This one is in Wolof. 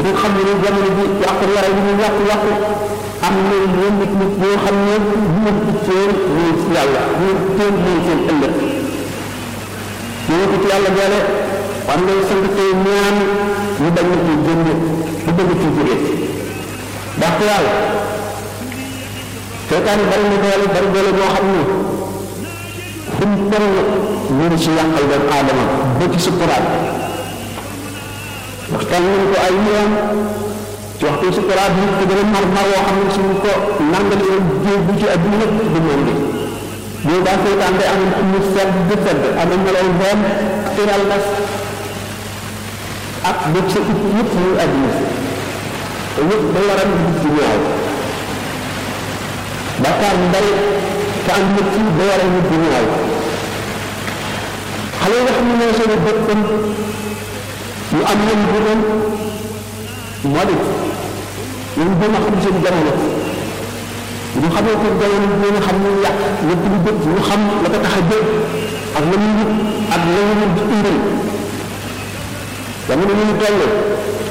nga xam ne jamono bi yàqu yaay li ñu yàqu yàqu am na yenn nit nit yoo xam ne bu ma itteel muy yàlla bu itteel muy seen ëllëg ñu ko ci yàlla boole war ngay sant tey ñaan ñu bañ na ciy génne bu bëgg ci jóge ndax yàlla seetaan bari na doole bari doole boo xam ne fu mu toll ñu ngi ci yàqal doomu aadama ba ci sukuraat waxtaan nañ ko ay yoon ci waxtu sukuraat bi ko gën a mar mar woo xam ne suñu ko nangal yoon jéeg bu ci adduna lépp du moom bi boo daa seetaan day am mu sedd di sedd am na melaw doom tiral nas ak bëgg sa it yëpp muy adduna te yëpp da waral di ci ñaaw bàkkaar bu bari te am nit ci da waral nit di ñaaw xale yi nga xam ne mooy seen boppam ñu am nañ bu doon moo di ñu gën a xam seen jamono ñu xamee ko jamono bi nga xam ne yàq lépp lu jëm ñu xam la ko tax a jëm ak la muy wut ak la ñu di indil jamono ñu toll